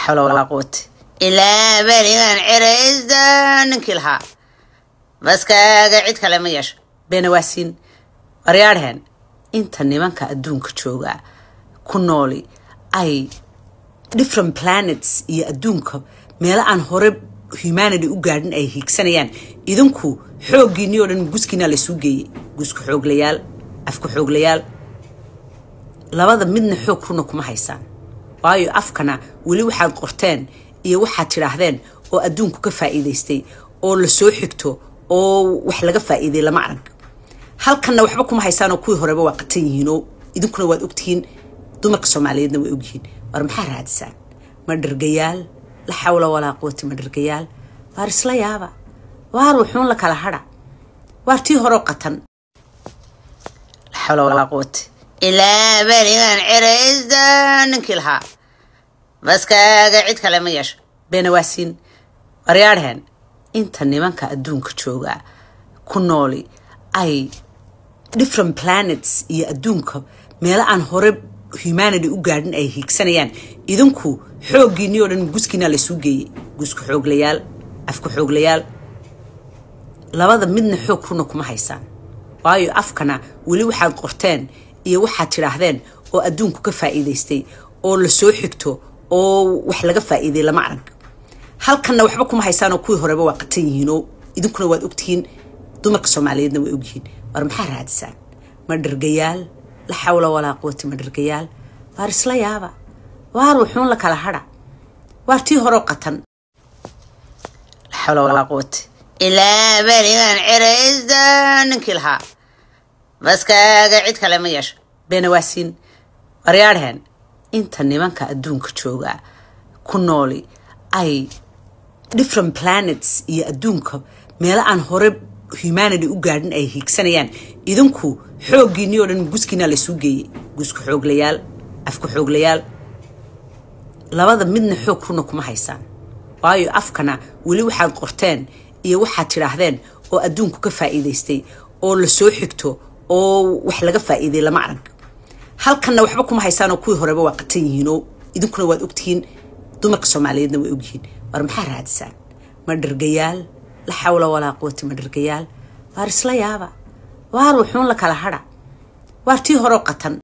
xawla walaa quwata ilaa berigan ciraysta ninkii lahaa baskaaga cid kale ma yeesho beenawaasiin waryaadheen inta nimanka adduunka jooga ku nooli ay different planets iyo adduunka meelo aan hore humanity u gaadhin ay hiigsanayaan idinku xooggiinii oo dhan guskiinaa laysuu geeyey gusku xooglayaal afku xooglayaal labada midna xoog runa kuma haysaan waayo afkana weli waxaad qorteen iyo waxaad tidhaahdeen oo adduunku ka faa'iidaystay oo la soo xigto oo wax laga faa'iiday lama arag halkanna waxba kuma haysaanoo kuwii horeba waa qatan yihiinoo idinkuna waad ogtihiin dumarka soomaaliyeedna way ogyihiin war maxaa raadisaan ma dhergayaal la xawla walaa quwati ma dhergayaal waar isla yaaba waar wuxuun la kala hadha waar tii horeo qatan la xawla walaa quwati ilaa berigan ciraysta ninkii lahaa baskaaga cid kale ma yeesho beenawaasiin waryaadheen inta nimanka adduunka jooga ku nooli ay different planets iyo adduunka meelo aan hore humanity u gaadhin ay hiigsanayaan idinku xooggiinii oo dhan guskiinaa laysuu geeyey gusku xooglayaal afku xooglayaal labada midna xoog runa kuma haysaan waayo afkana weli waxaad qorteen iyo waxaad tidhaahdeen oo adduunku ka faa'iidaystay oo la soo xigto oo wax laga faa'iiday lama arag halkanna waxba kuma haysaanoo kuwii horeba waa qatan yihiinoo idinkuna waad ogtihiin dumarka soomaaliyeedna way ogyihiin war maxaa raadisaan ma dhergayaal la xawla walaa quwati ma dhergayaal waar isla yaaba waar wuxuun la kala hadha waar tii horeo qatan la xawla walaa quwati ilaa berigan ciraysta ninkii lahaa baskaaga cid kale ma yeesho beenawaasiin waryaadheen inta nimanka adduunka jooga ku nooli ay different planets iyo adduunka meelo aan hore humanity u gaadhin ay hiigsanayaan idinku xooggiinii oo dhan guskiinaa laysuu geeyey gusku xooglayaal afku xooglayaal labada midna xoog runa kuma haysaan waayo afkana weli waxaad qorteen iyo waxaad tidhaahdeen oo adduunku ka faa'iidaystay oo la soo xigto oo wax laga faa'iiday lama arag halkanna waxba kuma haysaanoo kuwii horeba waa qatan yihiinoo idinkuna waad ogtihiin dumarka soomaaliyeedna way ogyihiin war maxaa raadisaan ma dhergayaal la xawla walaa quwati ma dhergayaal waar isla yaaba waar wuxuun la kala hadha waar tii horeo qatan